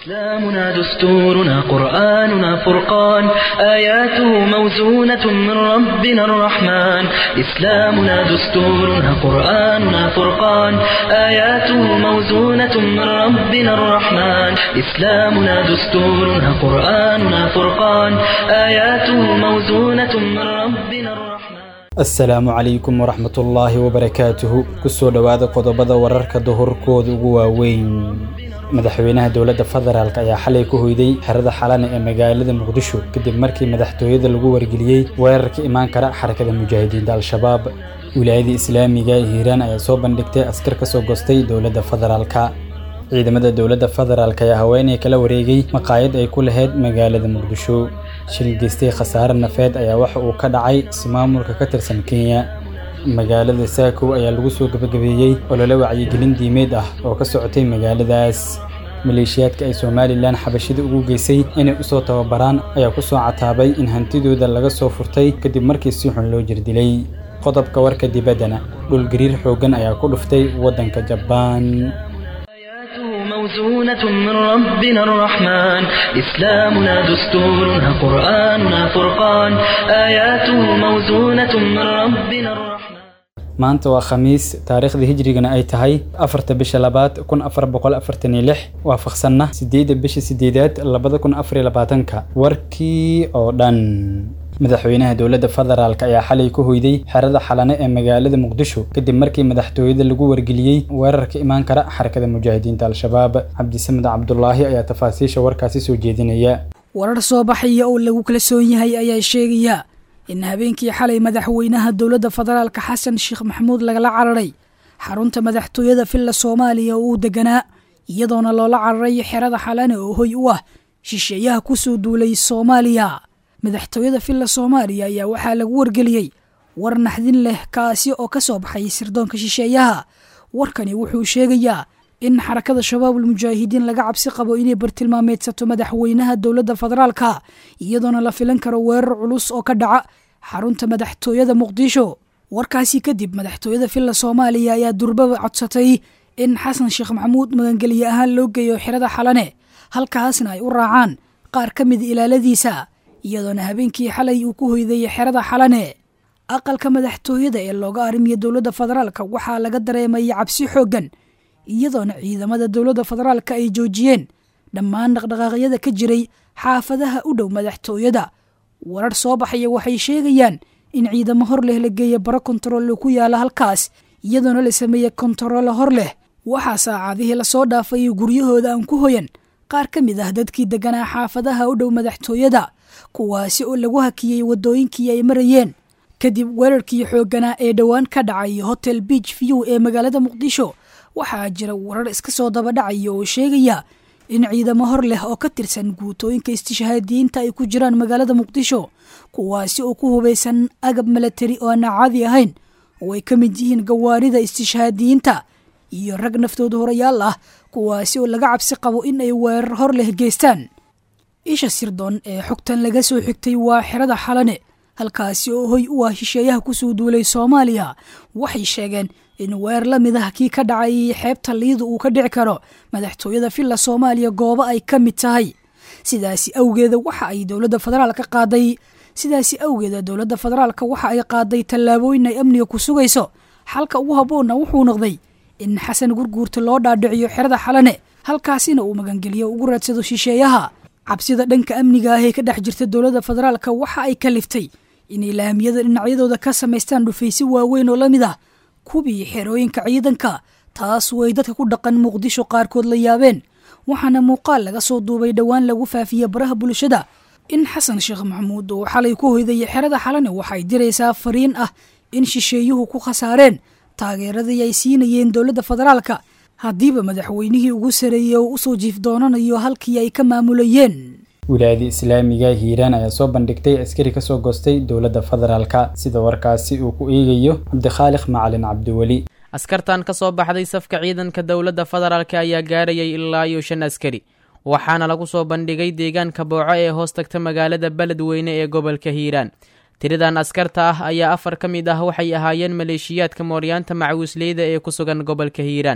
إسلامنا دستورنا قرآننا فرقان آياته موزونة من ربنا الرحمن إسلامنا دستورنا قرآننا فرقان آياته موزونة من ربنا الرحمن إسلامنا دستورنا قرآننا فرقان آياته موزونة من ربنا الرحمن asalaamu calaykum waraxmatullaahi wabarakaatuhu kusoo dhowaada qodobada wararka duhurkooda ugu waaweyn madaxweynaha dowladda federaalk ayaa xalay ku hoyday xerada xalane ee magaalada muqdisho kadib markii madaxtooyada lagu wargeliyey weerarka imaan kara xarakada mujaahidiinta al-shabaab wilaayada islaamiga ee hiiraan ayaa soo bandhigtay askar ka soo gostay dowladda federaalka ciidamada dowladda federaalk ayaa haweeney kala wareegay maqaayad ay ku lahayd magaalada muqdisho shil geystay khasaare nafeed ayaa waxa uu ka dhacay ismaamulka ka tirsan kenya magaalada saakow ayaa lagu soo gebagabeeyey olole wacyigelin diimeed ah oo ka socotay magaaladaas maleeshiyaadka ay somalilan xabashida ugu geysay inay usoo tababaraan ayaa ku soo cataabay in hantidooda laga soo furtay kadib markii si xun loo jirdilay qodobka warka dibaddana dhulgariir xooggan ayaa ku dhuftay waddanka jabaan موزونة من ربنا الرحمن إسلامنا دستورنا قرآننا فرقان آياته موزونة من ربنا الرحمن maanta waa khamiis taariikhda hijrigana ay tahay afarta bisha labaad kun afar boqol afartan iyo lix waafaqsanna sideedda bisha sideedaad labada kun afar iyo labaatanka warkii oo dhan madaxweynaha dowladda federaalk ayaa xalay ku hoyday xerada xalane ee magaalada muqdisho kadib markii madaxtooyada lagu wargeliyey weerarka imaan kara xarakada mujaahidiinta al-shabaab cabdisamed cabdulaahi ayaa tafaasiisha warkaasi soo jeedinaya warar soo baxaya oo lagu kalsoon yahay ayaa sheegaya in habeenkii xalay madaxweynaha dowladda federaalka xasan sheekh maxamuud lagala cararay xarunta madaxtooyada villa soomaaliya oo uu deganaa iyadoona loola cararay xerada xalane oo hoy u ah shisheeyaha kusoo duulay soomaaliya madaxtooyada villa soomaaliya ayaa waxaa lagu wargeliyey war naxdin leh kaasi oo ka soo baxay sirdoonka shisheeyaha warkani wuxuu sheegayaa in xarakada shabaabul mujaahidiin laga cabsi qabo inay bartilmaameedsato madaxweynaha dowladda federaalka iyadoona la filan karo weerar culus oo ka dhaca xarunta madaxtooyada muqdisho warkaasi kadib madaxtooyada villa soomaaliya ayaa durbaba codsatay in xasan sheekh maxamuud magangelye ahaan loo geeyo xerada xalane halkaasna ay u raacaan qaar ka mida ilaaladiisa iyadoona habeenkii xalay uu ku hoyday xerada xalane aqalka madaxtooyada ee looga arrimiya dowladda federaalka waxaa laga dareemaya cabsi xooggan iyadoona ciidamada dowladda federaalka ay joojiyeen dhammaan dhaqdhaqaaqyada ka jiray xaafadaha u dhow madaxtooyada warar soo baxaya waxay sheegayaan in ciidamo hor leh la geeya baro kontarool ku yaala halkaas iyadoona la sameeye kontaroolo hor leh waxaa saacadihii lasoo dhaafay guryahooda aan ku hoyan qaar ka mid ah dadkii deganaa xaafadaha u dhow madaxtooyada kuwaasi oo lagu hakiyey waddooyinkii ay marayeen kadib weerarkii xoogganaa ee dhowaan ka dhacay hotel beach view ee magaalada muqdisho waxaa jira warar iska soo dabadhacaya oo sheegaya in ciidamo hor leh oo ka tirsan guutooyinka istishhaadiyiinta ay ku jiraan magaalada muqdisho kuwaasi oo ku hubaysan agab milatari oo aan caadi ahayn oo ay ka mid yihiin gawaarida istishhaadiyiinta iyo rag naftooda horayaal ah kuwaasi oo laga cabsi qabo in ay weerar hor leh geystaan isha sirdoon ee xogtan laga soo xigtay waa xerada xalane halkaasi oo hoy u ah shisheeyaha kusoo duulay soomaaliya waxay sheegeen in weer la mid ah kii ka dhacay xeebta liida uu ka dhici karo madaxtooyada villa soomaaliya goobo ay ka mid tahay sidaasi awgeeda waxa ay dowladda federaalka qaaday sidaasi awgeeda dowladda federaalka waxa ay qaaday tallaabooyin ay amniga ku sugayso xalka ugu habboonna wuxuu noqday in xasan gurguurta loo dhaadhiciyo xerada xalane halkaasina uu magangeliyo ugu raadsado shisheeyaha cabsida dhanka amniga ah ee ka dhex jirta dowladda federaalka waxa ay kaliftay inay laamiyada dhinacyadooda ka samaystaan dhufaysi waaweyn oo la mid ah kubii xerooyinka ciidanka taas way dadka ku dhaqan muqdisho qaarkood la yaabeen waxaana muuqaal laga soo duubay dhowaan lagu faafiye baraha bulshada in xasan sheekh maxamuud uu xalay ku hoydaya xerada xalane waxay diraysaa fariin ah in shisheeyuhu ku khasaareen taageeradii ay siinayeen dowladda federaalka haddiiba madaxweynihii ugu sareeyey oo usoo jiif doonanayo halkii ay ka maamulayeen wilaayada islaamiga hiiraan ayaa soo bandhigtay askari ka soo goostay dowladda federaalka sida warkaasi uu ku eegayo cabdikhaaliq macalin cabdiweli askartan ka soo baxday safka ciidanka dowladda federaalka ayaa gaarayay ilaa iyo shan askari waxaana lagu soo bandhigay deegaanka booco ee hoos tagta magaalada beledweyne ee gobolka hiiraan tiradan askarta ah ayaa afar ka mid ah waxay ahaayeen maleeshiyaadka mooryaanta macawisleyda ee ku sugan gobolka hiiraan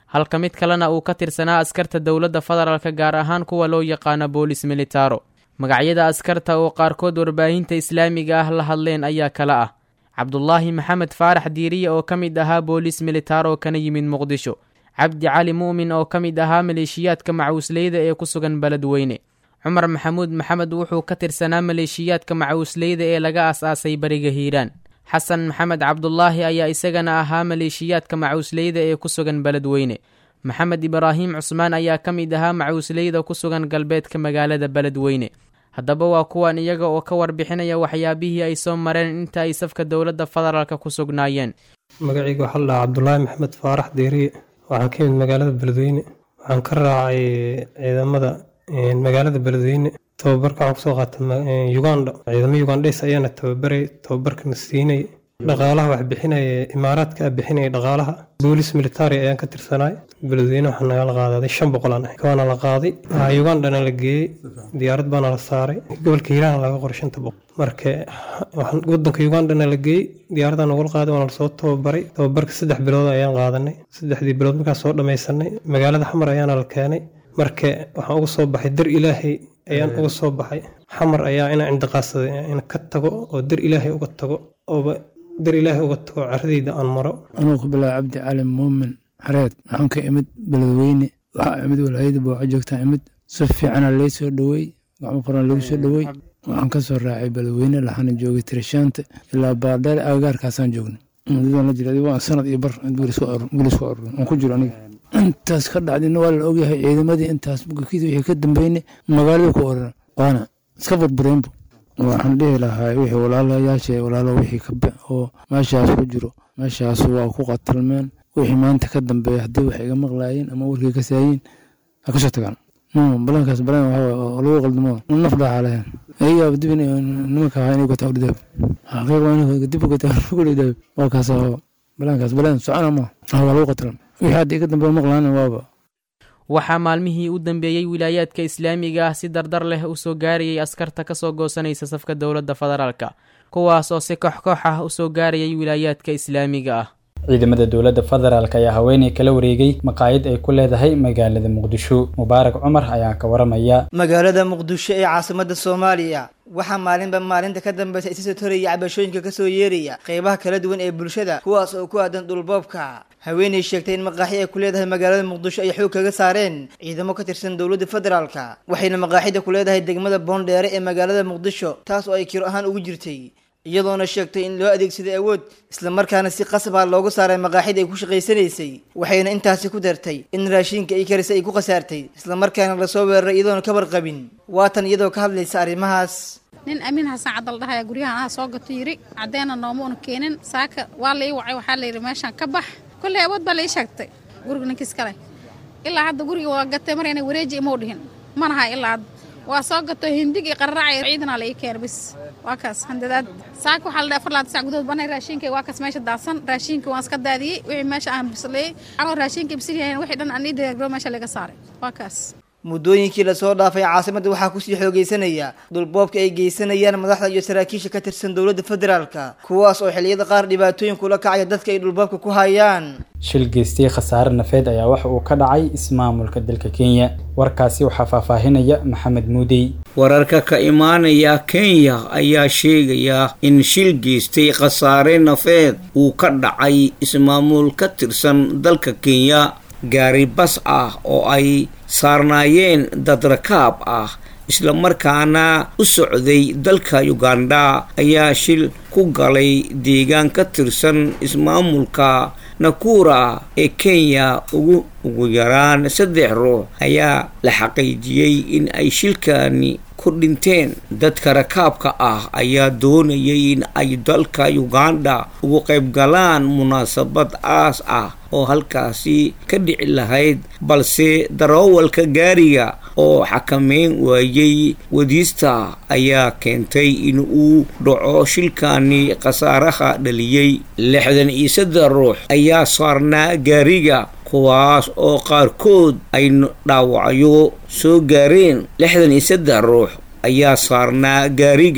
halka mid kalena uu ka tirsanaa askarta dowladda federaalka gaar ahaan kuwa loo yaqaano boolis militaro magacyada askarta oo qaarkood warbaahinta islaamiga ah la hadleen ayaa kala ah cabdulaahi maxamed faarax diiriye oo ka mid ahaa boolis militaro kana yimid muqdisho cabdi cali mu'min oo ka mid ahaa maleeshiyaadka macuusleyda ee ku sugan beledweyne cumar maxamuud maxamed wuxuu ka tirsanaa maleeshiyaadka macuusleyda ee laga as-aasay bariga hiiraan xasan maxamed cabdulaahi ayaa isagana ahaa maleeshiyaadka macuusleyda ee ku sugan beledweyne maxamed ibraahim cusmaan ayaa ka mid ahaa macuusleyda ku sugan galbeedka magaalada beledweyne haddaba waa kuwan iyaga oo ka warbixinaya waxyaabihii ay soo mareen inta ay safka dowladda federaalka ku sugnaayeen magacayga waxaa la dhahaa cabdulaahi maxamed faarax deeriye waxaan ka yimid magaalada beledweyne waxaan ka raacay ciidamada magaalada beledweyne tababarka waxaan kusoo qaatay uganda ciidamo ugandhes ayaana tababaray tababarkana siinay dhaqaalaha wax bixinaya imaaraadka a bixinaya dhaqaalaha boolis military ayaan ka tirsanaay beledweyne waxaa nagala qaadaday shan boqol aan ahay waana la qaaday ugandana la geeyey diyaarad baana la saaray gobolka hiiraan laga qoray shanta boqol marka wadanka ugandana la geeyey diyaaradda nagula qaaday waana lasoo tababaray tababarka saddex bilood ayaan qaadanay saddexdii bilood markaan soo dhammaysanay magaalada xamar ayaana la keenay marka waxaan uga soo baxay dar ilaahay ayaan uga soo baxay xamar ayaa inaan cindiqaadsaday in ka tago oo dar ilaahay uga tago ooba dar ilaahay uga tago caradayda aan maro anuu ku bilaaba cabdi cali muumin xareed waxaan ka imid beledweyne waxaa imid walaayada booco joogtaan imid si fiicana lay soo dhowey gacmo qoran lagu soo dhowey waxaan ka soo raacay beledweyne laxana joogay tirishaanta ilaa baardheer agagaarkaasaan joognay mudadan la jira waa sanad iyo bar gulis ku arurin aan ku jiro aniga intaas ka dhacdina waa la ogyahay ciidamadii intaas bukiisa wixii ka dambeynay magaalada ku orana waana iska burbureenbu waxaan dhihi lahaa wixii walaalayaasha walaalo wixii kabe oo meeshaas ku jiro meeshaas waa ku qatalmeen wixii maanta ka dambeeya haddii wax iga maqlaayeen ama warkii ka saayiin ha kasoo tagaan balankaas balan waxaa lagu qaldamo naf dhaaxa lahayn ayagaa dib nimanka ahaa inay gataa udhidaab xaqiiq waa inay dib gataa udhidaab waa kaas balankaas balan socona ma waa lagu qatalam wixii hadda iga dambeeya maqlaana waaba waxaa maalmihii u dambeeyey wilaayaadka islaamiga ah si dardar leh u soo gaarayay askarta ka soo goosanaysa safka dowladda federaalka kuwaas oo si koox-koox ah u soo gaarayay wilaayaadka islaamiga ah ciidamada dowladda federaalk ayaa haweeney kala wareegay maqaayad ay ku leedahay magaalada muqdisho mubaarak cumar ayaa ka waramaya magaalada muqdisho ee caasimada soomaaliya waxaa maalinba maalinta ka dambeysa isa soo toraya cabashooyinka kasoo yeeraya qeybaha kala duwan ee bulshada kuwaas oo ku aadan dhulboobka haweeney sheegtay in maqaaxi ay ku leedahay magaalada muqdisho ay xoog kaga saareen ciidamo ka tirsan dowladda federaalka waxayna maqaaxida ku leedahay degmada boondheere ee magaalada muqdisho taas oo ay kiro ahaan ugu jirtay iyadoona sheegtay in loo adeegsaday awood islamarkaana si qasabaa loogu saaray maqaaxid ay ku shaqaysanaysay waxayna intaasi ku dartay in raashiinka ay karisay ay ku khasaartay islamarkaana lasoo weeraray iyadoona kabar qabin waatan iyadoo ka hadlaysa arrimahaas nin amiin xasan cadal dhahaya guryahan aha soo gato yiri caddeena noomuuna keenin saaka waa la ii wacay waxaa la yidhi meeshaan ka bax kolley awood baa la ii sheegtay guriga ninkiis kale ilaa hadda guriga waa gatay mar inay wareeji imau dhihin manaha ilaa hadda waa soo gato hindig iyo qararacay ciidanaa la ii keenay bis waa kaas handadaad saaka waxaa la dhahay afar laatan sac gudood banay raashinka waa kaas meesha daadsan raashinka waan iska daadiyey wixii meesha aan bisleeyey anoo raashinka bisil yahayn wixii dhan aan ii diyaargaro meesha laga saaray waa kaas muddooyinkii lasoo dhaafay caasimadda waxaa kusii xoogaysanaya dhulboobka ay geysanayaan madaxda iyo saraakiisha ka tirsan dowladda federaalka kuwaas oo xilliyada qaar dhibaatooyin kula kacaya dadka ay dhulboobka ku hayaan shil geystay khasaare nafeed ayaa waxa uu ka dhacay ismaamulka dalka kenya warkaasi waxaa faahfaahinaya maxamed muudey wararka ka imaanaya kenya ayaa sheegaya in shil geystay khasaare nafeed uu ka dhacay ismaamul ka tirsan dalka kenya gaari bas ah oo ay saarnaayeen dad rakaab ah islamarkaana u socday dalka uganda ayaa shil ku galay deegaan ka tirsan ismaamulka nakura ee kenya ugu ugu yaraan saddex ruux ayaa la xaqiijiyey in ay shilkani ku dhinteen dadka rakaabka ah ayaa doonayay in ay dalka uganda ugu qayb galaan munaasabad aas ah oo halkaasi ka dhici lahayd balse daroowalka gaariga oo xakameyn waayey wadiista ayaa keentay in uu dhaco shilkani khasaaraha dhaliyey lixdan iyo saddex ruux ayaa saarnaa gaariga kuwaas oo qaarkood ay dhaawacyo soo gaareen lixdan iyo saddex ruux ayaa saarnaa gaariga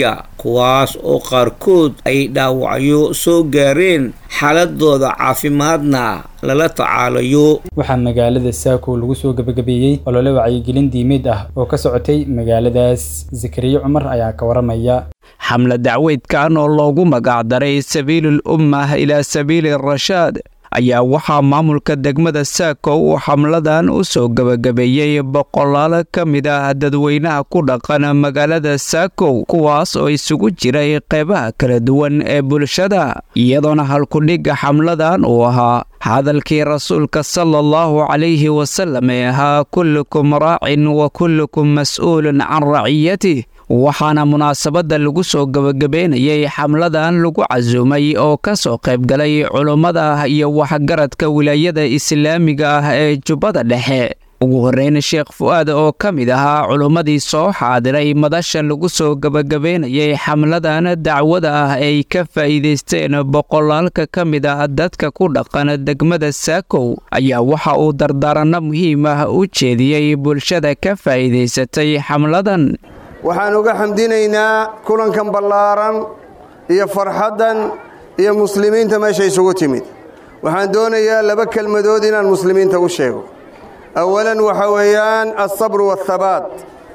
kuwaas oo qaarkood ay dhaawacyo soo gaareen xaaladooda caafimaadna lala tacaalayo waxaa magaalada saako lagu soo gebagabeeyey olole wacyigelin diimeed ah oo ka socotay magaaladaas zakariya cumar ayaa ka waramaya xamle dacweydkan oo loogu magacdaray sabiilul ummah ilaa sabiili rashaad ayaa waxaa maamulka degmada saako uu xamladan u soo gebagabeeyey boqolaal ka mid ah dadweynaha ku dhaqan magaalada saakow kuwaas oo isugu jiray qeybaha kala duwan ee bulshada iyadoona halkudhigga xamladan uu ahaa hadalkii rasuulka sala allahu calayhi wasalam ee ahaa kullukum raacin wa kullukum mas'uulun can raciyatih waxaana munaasabadda lagu soo gebagabeynayay xamladan lagu casuumay oo ka soo qaybgalay culummada iyo waxgaradka wilaayada islaamiga ah ee jubbada dhexe ugu horreyn sheekh fu'aad oo ka mid ahaa culummadii soo xaadiray madasha lagu soo gebagabeynayay xamladan dacwada ah ay ka faa'iidaysteen boqolaalka ka mid ah dadka ku dhaqan degmada saakow ayaa waxa uu dardaaranno muhiim ah u jeediyey bulshada ka faa'iidaysatay xamladan waxaan uga xamdinaynaa kulankan ballaaran iyo farxaddan iyo muslimiinta meesha isugu timid waxaan doonayaa laba kelmadood inaan muslimiinta u sheego awalan waxa weeyaan alsabru waathabaat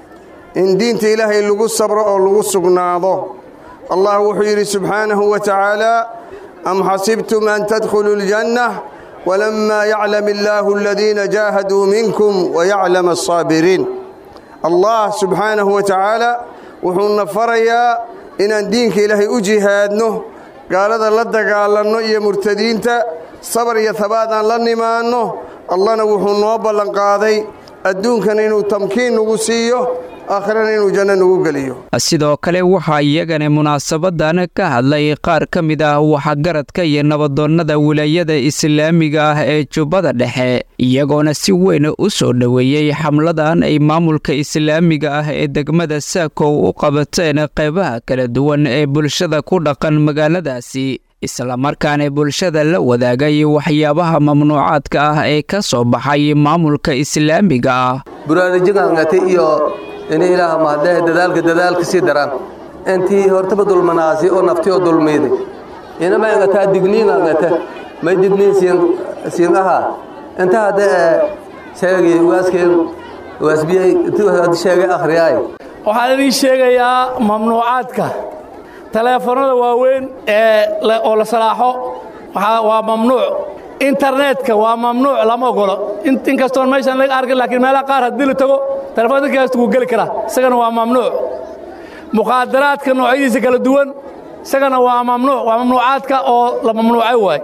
in diinta ilaahay lagu sabro oo lagu sugnaado allah wuxuu yidhi subxaanahu wa tacaala am xasibtum an tadkhuluu اljanna walamaa yaclam illaahu aladiina jaahaduu minkum wayaclam alsaabiriin allah subxaanahu wa tacaala wuxuuna farayaa inaan diinka ilaahay u jihaadno gaalada la dagaalanno iyo murtadiinta sabar iyo habaad aan la nimaanno allahna wuxuu noo ballanqaaday adduunkan inuu tamkiin nagu siiyo aakhirana inuu janno nagu geliyo sidoo kale waxaa iyagana munaasabadan ka hadlay qaar ka mid ah waxgaradka iyo nabadoonnada wilaayada islaamiga ah ee jubbada dhexe iyagoona si weyn u soo dhoweeyey xamladan ay maamulka islaamiga ah ee degmada saakow u qabateen qeybaha kala duwan ee bulshada ku dhaqan magaaladaasi islamarkaana bulshada la wadaagay waxyaabaha mamnuucaadka ah ee ka soo baxay maamulka islaamiga ah buraanijigangate iyo ini ilaah mahadlehe dadaalka dadaalka sii daran intii hortaba dulmanaasi oo nafti oo dulmiiday inama angataa digniin angate may digniin siin siin ahaa inta hadda ee sheegi waaskeen waasbiyay intuu hadda sheegay akhriyaay waxaan idin sheegayaa mamnuucaadka taleefanada waaweyn ee oo la salaaxo waa mamnuuc internetka waa mamnuuc lama ogolo inkastoon meeshaan laga arkin laakiin meelaha qaar haddii la tago telefoon dadka hasta wuu geli karaa isagana waa mamnuuc mukhaadaraadka noocyadiisa kala duwan isagana waa mamnuuc waa mamnuucaadka oo la mamnuucay waay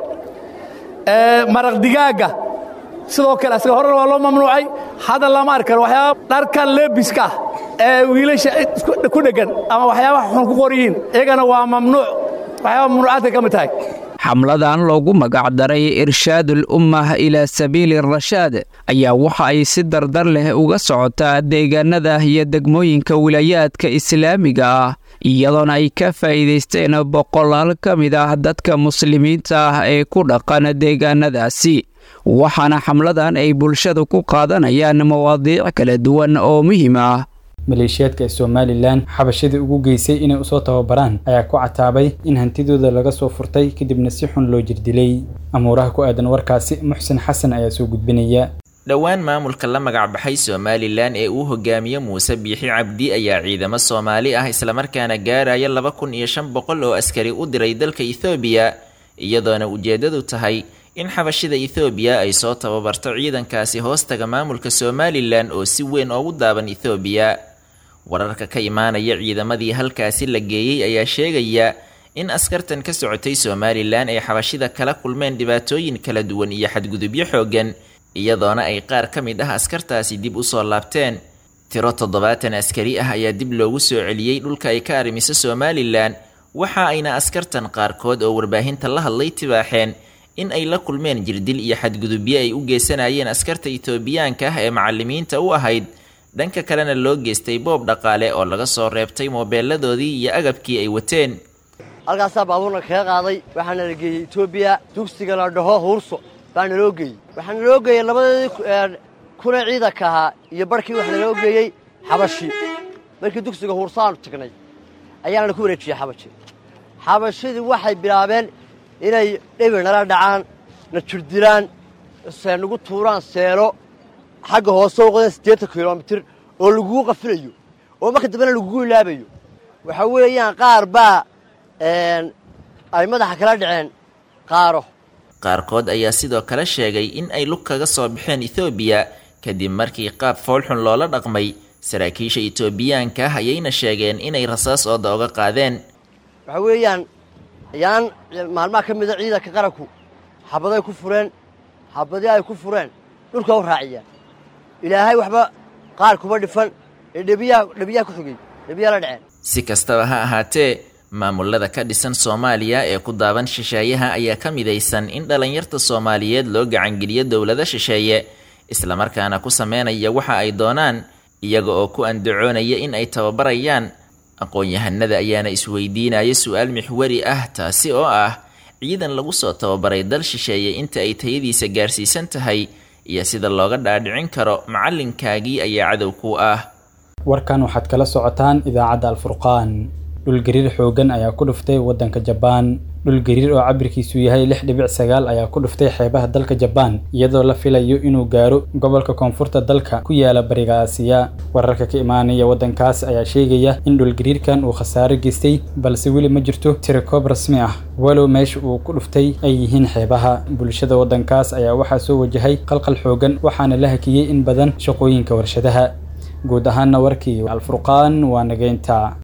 maraq digaagga sidoo kale isaga horena waa loo mamnuucay hadda lama arki karo waxyaaba dharka leebiska ah ee wiilasha ku dheggan ama waxyaabaha xun ku qor yihiin iyagana waa mamnuuc waxyaaba mamnuucaadka ka mid tahay xamladan loogu magacdaray irshaadul ummah ilaa sabiili rashaad ayaa waxa ay si dardar leh uga socotaa deegaanada iyo degmooyinka wilaayaadka islaamiga ah iyadoona ay ka faa'iidaysteen boqolaal ka mid ah dadka muslimiinta ah ee ku dhaqan deegaanadaasi waxaana xamladan ay bulshada ku qaadanayaan mawaadiic kala duwan oo muhiim ah maleeshiyaadka somalilan xabashadii ugu geysay inay usoo tababaraan ayaa ku cataabay in hantidooda laga soo furtay kadibna si xun loo jirdilay amuuraha ku aadan warkaasi muxsin xasan ayaa soo gudbinaya dhowaan maamulka la magacbaxay somalilan ee uu hogaamiye muuse biixi cabdi ayaa ciidamo soomaali ah islamarkaana gaaraya laba kun iyo shan boqol oo askari u diray dalka ethoobiya iyadoona ujeeddadu tahay in xabashida ethoobiya ay soo tababarto ciidankaasi hoostaga maamulka somalilan oo si weyn oogu daaban ethoobiya wararka ka imaanaya ciidamadii halkaasi la geeyey ayaa sheegaya in askartan ka socotay somalilan ay xabashida kala kulmeen dhibaatooyin kala duwan iyo xadgudubyo xooggan iyadoona ay qaar ka mid ah askartaasi dib u soo laabteen tiro toddobaatan askari ah ayaa dib loogu soo celiyey dhulka ay ka arrimiso somalilan waxa ayna askartan qaarkood oo warbaahinta la hadlay tibaaxeen in ay la kulmeen jirdil iyo xadgudubyo ay u geysanayeen askarta itoobiyaanka ah ee macalimiinta u ahayd dhanka kalena loo geystay boob dhaqaale oo laga soo reebtay moobeeladoodii iyo agabkii ay wateen halkaasaa baabuurna kaga qaaday waxaana la geeyey etoobiya dugsiga la dhaho huurso baana loo geeyey waxaana loo geeyey labadeedii kuna ciidanka ahaa iyo barhkii waxaa naloo geeyey xabashi markii dugsiga huursaanu tagnay ayaana ku wareejiyey xabashi xabashidii waxay bilaabeen inay dhibir nala dhacaan na jirdilaan nagu tuuraan seelo xagga hoose u qodan siddeetan kilomitir oo lagugu qafilayo oo marka dambena lagugu ilaabayo waxa weeyaan qaar baa ay madaxa kala dhaceen qaaro qaarkood ayaa sidoo kale sheegay in ay lug kaga soo baxeen ethoobiya kadib markii qaab foolxun loola dhaqmay saraakiisha etoobiyaanka ah ayayna sheegeen inay rasaas ooda oga qaadeen waxa weeyaan ayaan maalmaha ka mida ciidanka qaranku xabaday ku fureen xabadii ay ku fureen dhulka u raaciyaan ilaahay waxba qaar kuma dhifan ee dhebiyaha dhebiyaha ku xigay dhebiyaha la dhaceen si kastaba ha ahaatee maamulada ka dhisan soomaaliya ee ku daaban shisheeyaha ayaa ka midaysan in dhallinyarta soomaaliyeed loo gacangeliyo dowlado shisheeye islamarkaana ku sameynaya waxa ay doonaan iyaga oo ku andacoonaya in ay tababarayaan aqoon-yahanada ayaana isweydiinaya su-aal mixwari ah taasi oo ah ciidan lagu soo tababaray dal shisheeye inta ay tayadiisa gaarsiisan tahay iyo sida looga dhaadhicin karo macallinkaagii ayaa cadow ku ah warkan waxaad kala socotaan idaacadda alfurqaan dhulgariir xooggan ayaa ku dhuftay waddanka jabaan dhulgariir oo cabirkiisu yahay lix dhibic sagaal ayaa ku dhuftay xeebaha dalka jabaan iyadoo la filayo inuu gaaro gobolka koonfurta dalka ku yaala bariga aasiya wararka ka imaanaya waddankaas ayaa sheegaya in dhulgariirkan uu khasaaro geystay balse weli ma jirto tirakoob rasmi ah walow meesha uu ku dhuftay ay yihiin xeebaha bulshada waddankaas ayaa waxaa soo wajahay qalqal xooggan waxaana la hakiyey in badan shaqooyinka warshadaha guud ahaana warkii alfurqaan waa nageynta